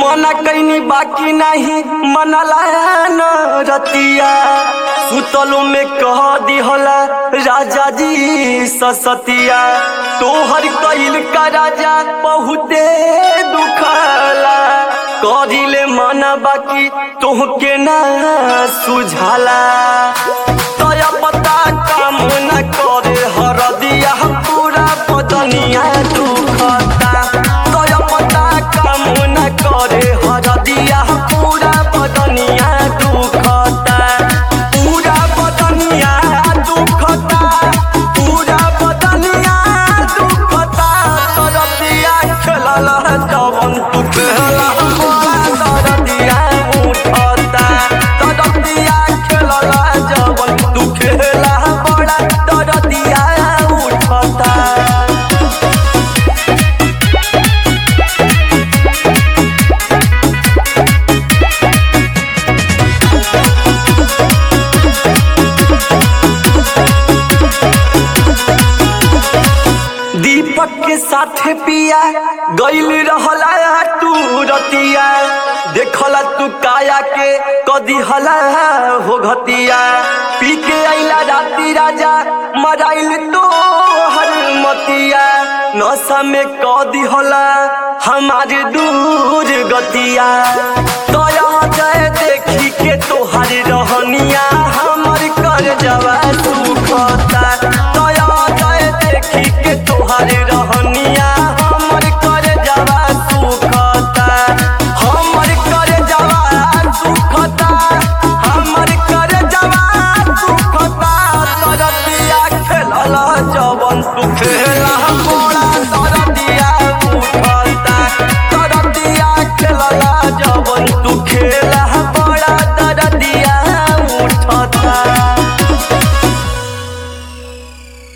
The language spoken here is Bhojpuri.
मना कैनी बाकी नहीं मनला न रतिया सुतलो में कह दिहला राजा जी ससतिया तोहर कैल का राजा बहुते दुखला करिले मना बाकी तोहके ना सुझाला तया पता काम न करे हरदिया पूरा बदनिया दुखता तया पता काम न करे हरदिया पूरा बदनिया दुखता पूरा बदनिया दुखता पूरा बदनिया दुखता तरतिया खेलल जवन तू खेला तरतिया उठता तरतिया खेलल जवन तू खेला बड़ा तरतिया उठता दीपक के साथ पिया गईल रहला तू रतिया देखला तू काया के कदी हला हो घतिया पी के आइला राती राजा मराइल तो हर मतिया नशा में कदी हला हमारे दूर गतिया